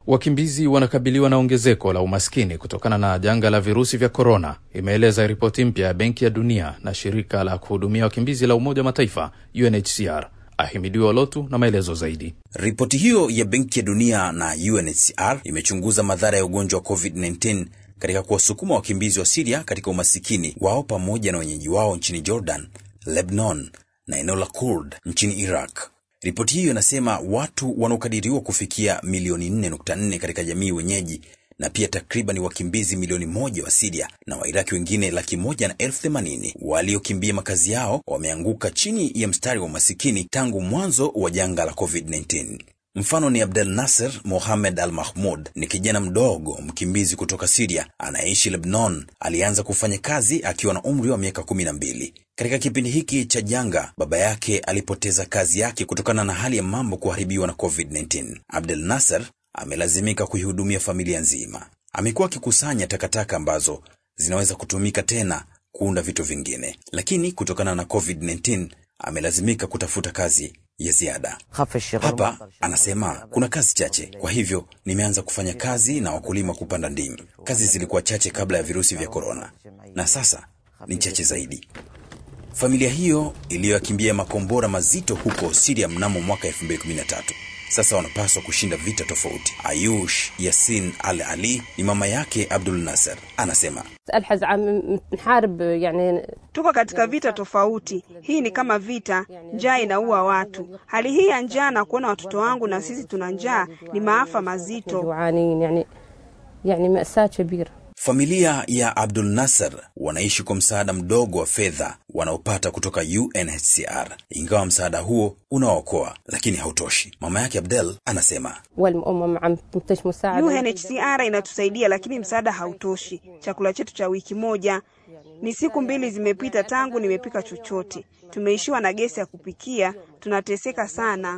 Wakimbizi wanakabiliwa na ongezeko la umaskini kutokana na janga la virusi vya korona, imeeleza ripoti mpya ya Benki ya Dunia na shirika la kuhudumia wakimbizi la Umoja wa Mataifa UNHCR. Ahimidiwa Lotu na maelezo zaidi. Ripoti hiyo ya Benki ya Dunia na UNHCR imechunguza madhara ya ugonjwa wa COVID-19 katika kuwasukuma wakimbizi wa Siria katika umasikini wao pamoja na wenyeji wao nchini Jordan, Lebanon na eneo la Kurd nchini Iraq. Ripoti hiyo inasema watu wanaokadiriwa kufikia milioni 4.4 katika jamii wenyeji na pia takriban wakimbizi milioni moja wa Siria na Wairaki wengine laki moja na elfu themanini waliokimbia makazi yao wameanguka chini ya mstari wa umasikini tangu mwanzo wa janga la COVID-19. Mfano ni Abdel Nasser Mohamed Al Mahmud, ni kijana mdogo mkimbizi kutoka Siria anayeishi Lebanon. Alianza kufanya kazi akiwa na umri wa miaka kumi na mbili. Katika kipindi hiki cha janga, baba yake alipoteza kazi yake kutokana na hali ya mambo kuharibiwa na COVID-19. Abdel Nasser amelazimika kuihudumia familia nzima. Amekuwa akikusanya takataka ambazo zinaweza kutumika tena kuunda vitu vingine, lakini kutokana na COVID-19 amelazimika kutafuta kazi ya ziada. Hapa anasema kuna kazi chache, kwa hivyo nimeanza kufanya kazi na wakulima kupanda ndimu. Kazi zilikuwa chache kabla ya virusi vya korona, na sasa ni chache zaidi. Familia hiyo iliyoyakimbia makombora mazito huko Siria mnamo mwaka 2013 sasa wanapaswa kushinda vita tofauti. Ayush Yasin Al Ali ni mama yake Abdul Nasser, anasema tuko katika vita tofauti. Hii ni kama vita, njaa inaua watu. Hali hii ya njaa na kuona watoto wangu na sisi tuna njaa ni maafa mazito. Familia ya Abdul Nasser wanaishi kwa msaada mdogo wa fedha wanaopata kutoka UNHCR, ingawa msaada huo unaokoa lakini hautoshi. Mama yake Abdel anasema UNHCR inatusaidia lakini msaada hautoshi. Chakula chetu cha wiki moja ni siku mbili zimepita tangu nimepika chochote. Tumeishiwa na gesi ya kupikia, tunateseka sana.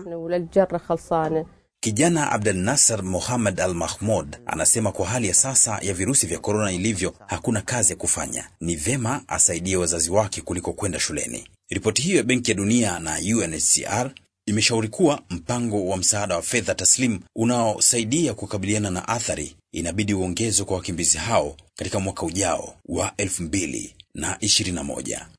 Kijana Abdel Nasser Mohamed Al Mahmud anasema kwa hali ya sasa ya virusi vya korona ilivyo, hakuna kazi ya kufanya. Ni vema asaidie wazazi wake kuliko kwenda shuleni. Ripoti hiyo ya Benki ya Dunia na UNHCR imeshauri kuwa mpango wa msaada wa fedha taslimu unaosaidia kukabiliana na athari inabidi uongezwe kwa wakimbizi hao katika mwaka ujao wa elfu mbili na ishirini na moja.